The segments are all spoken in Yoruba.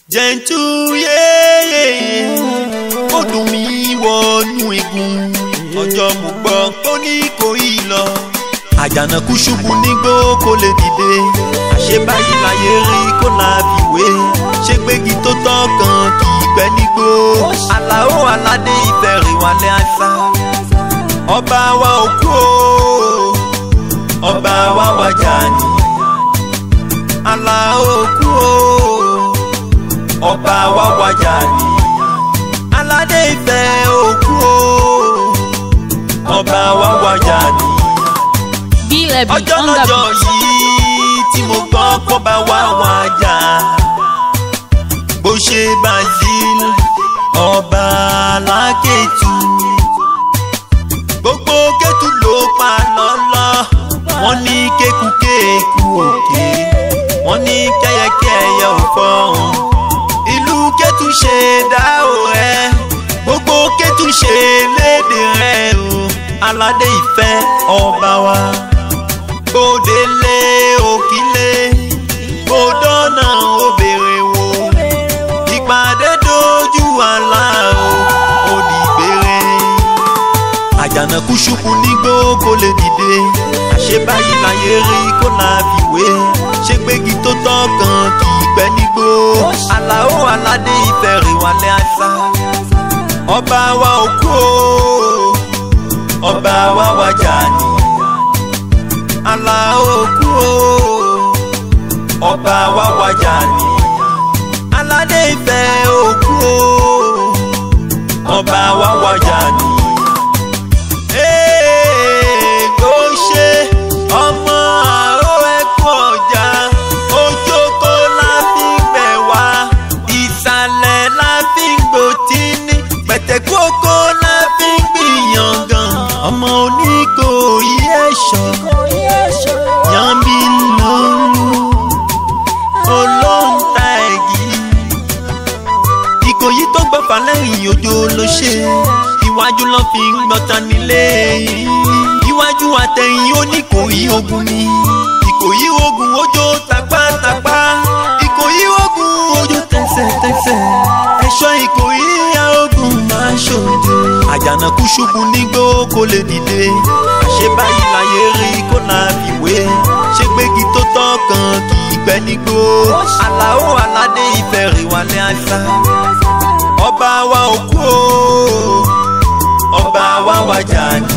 jẹ́ntú yéyé ó dùn mí wọnú egun ọjọ́ mo gbọ́ ó ní kò í lọ àjànàkú ṣubú nígbó kó lè dìde àṣé báyìí láyé rí kó láfiwé ṣé gbégi tó tọ́ kan kì í pẹ́ nígbó aláwọ aládé ìfẹ́ rìn wálé àṣà ọba wa ò kú o ọba wa wájà ni aláwọ ò kú o ọba wa wájà ni aládé ìfẹ́ ò kú o ọba wa wájà ni Bílẹ̀bí ọjọ́ on the lọ́jọ́ beat. yìí tí mo gbọ́ kó bá wá wájà bó ṣe Basil ọba alákẹ́tù gbogbo kẹ́tù ló pa lọ́lọ́ wọ́n ní kékukéku òkè wọ́n ní kẹ́yẹkẹ́yẹ ò fọ́hùn ìlú kẹ́tù ṣe dá o rẹ gbogbo kẹ́tù ṣe léde rẹ o aládé ìfẹ́ ọba wa bòdélé òkìlé bòdọ́nà obìnrin wo ìpàdé dojú àlá o òdìgbére àjànàkú ṣubú nígbó kó lè dìde àṣé báyìí láyé rí kó láfiwé ṣé gbégi tó tọ́ kan kì í pẹ́ nígbó aláwọ aládé ìfẹ́ rìn wálé àṣà ọba wa ò kú o ọba wa wájà ni aláwọ kú o ọba wa wájà ni aládé ìfẹ́ ò kú o ọba wa wájà ni. Ee, ló ṣe ọmọ àrò ẹ̀kọ́ ọjà ojókòó la fi ń gbẹ̀ wá ìsàlẹ̀ la fi ń gbòtí ní pẹ̀tẹ́kókó la fi ń gbìyànjàn ọmọ Oníkòyí ẹ̀ṣọ́ yanbi lóru olóńtà ẹ̀gì Ìkòyí tó gbọ́ falẹ́yìn òjò ló ṣe iwájú ló fi ń gbọ́ta nílé iwájú àtẹ̀yìn Oníkòyí ogun ni Ìkòyí ogun ojó tapátapá Ìkòyí ogun ojó tẹsẹ̀tẹsẹ̀ ẹ̀ṣọ́ Ìkòyí ogun máa ṣòde. Àjànàkú ṣubú nígbó kó lè dìde àṣé báyìí láyé rí kó láfiwé ṣé gbégi tó tọ́ kan kì í pẹ́ nígbó aláwọ aládé ìfẹ́ rìn wálé àṣà ọba wa ò kú o ọba wa wájà ni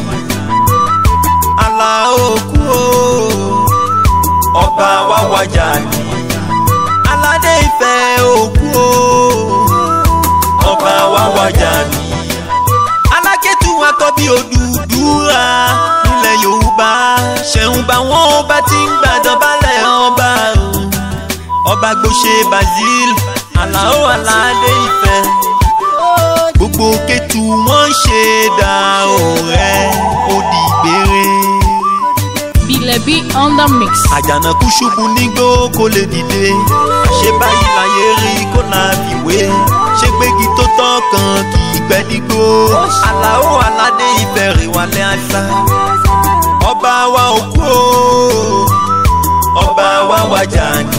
aláwọ kú o ọba wa wájà ni aládé ìfẹ́ ò kú o ọba wa wájà ni alákẹ́tù akọ́bí Odùduwà nílẹ̀ Yorùbá ṣẹ̀hùn bá wọn ọba tí ń gbàdọ̀bálẹ̀ ọba o ọba gbóṣe Basil Àlàó Aládé Ìfẹ́ gbogbo kẹtù wọn ṣe dá ọ̀rẹ́ òdìgbére Bílẹ̀bí on the mix. àjànàkú ṣubú nígbó kó lè dìde àṣé báyìí láyé rí kó láfiwé ṣé gbégi tó tọ́ kan kì í pẹ́ nígbó aláwọ aládé ìfẹ́ rìn wálé àṣà ọba wa ò kú o ọba wa wájà ni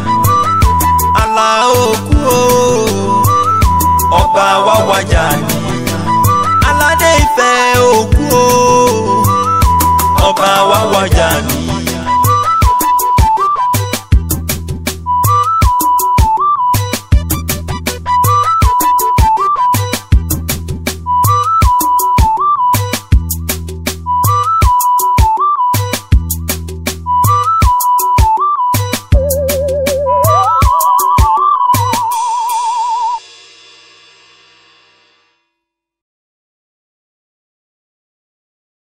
aláwọ kú o ọba wa wájà ni aládé ìfẹ́ ò kú o ọba wa wájà.